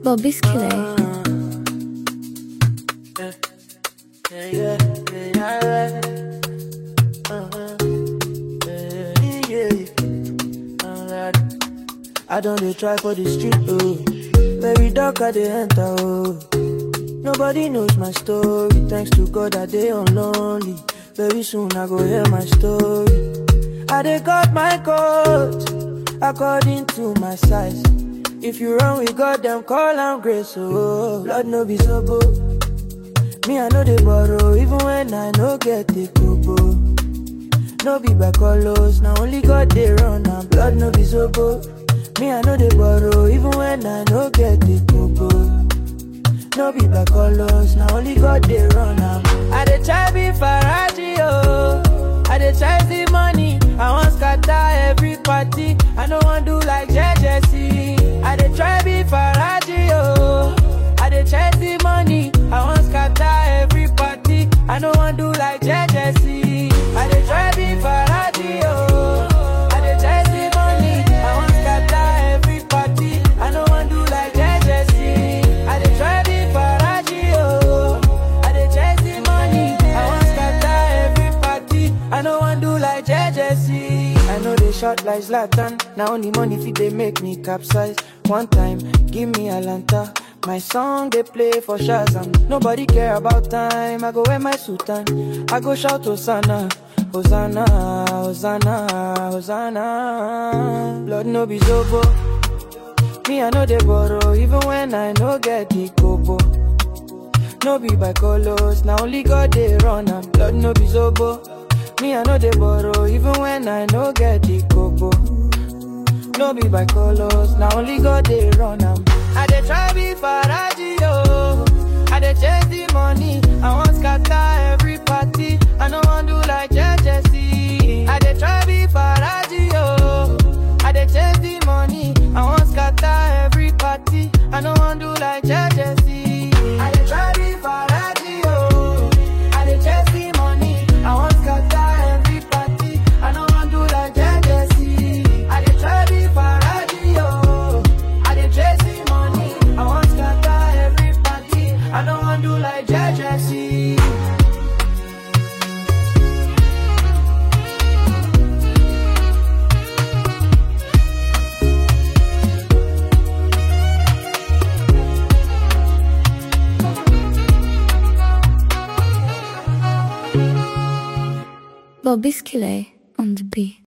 Bobby Skillet. Yeah, yeah, yeah, yeah. Uh-huh. Yeah, yeah. Alright. I don't dey try for the street, oh. Very dark, I dey enter, oh. Nobody knows my story. Thanks to God, I dey lonely. Very soon, I go hear my story. I dey cut my coat according to my size. If you run with God, them call am grace, oh. Blood no be so Me, I know they borrow, even when I no get the kobo. No be by colors, now only God they run, and blood no be so Me, I know they borrow, even when I no get the kobo. No be by colors, now only God they run, am. I dey try be Faraji, oh. I dey try the money, I want scatter every party. I no want do like JJC. I dey try be Faraji, oh. I dey chase the money, I want scatter every party. I no want do like JJC. I dey try be Faraji, oh. I dey chase the money, I want scatter every party. I no want do like JJC. I dey try be Faraji, oh. I dey chase the money, I want scatter every party. I no want do like JJC. I know they shot like Zlatan. Now only money fit they make me capsize. One time, give me a lanta. My song they play for Shazam. Nobody care about time. I go wear my suit and I go shout Hosanna. Hosanna, Hosanna, Hosanna. Blood no be zobo. Me I know they borrow even when I no get the kobo. No be by colors, now only God they run and blood no be zobo. Me I know they borrow even when I no get the kobo. No be by colors, now only God they run am. I dey try be Faraji yo, I dey chase the money, I want scatter every party. I no want do like JJC. I dey try be Faraji yo, I dey chase the money, I want scatter every party. I no want do like JJC. I dey try be Faraji yo, I dey chase the money, I want scatter every party. I no want do like JJC. I dey try be Faraji yo, I dey chase the money, I want scatter every party. I no want do like JJC. Bobby Skillet on the beat.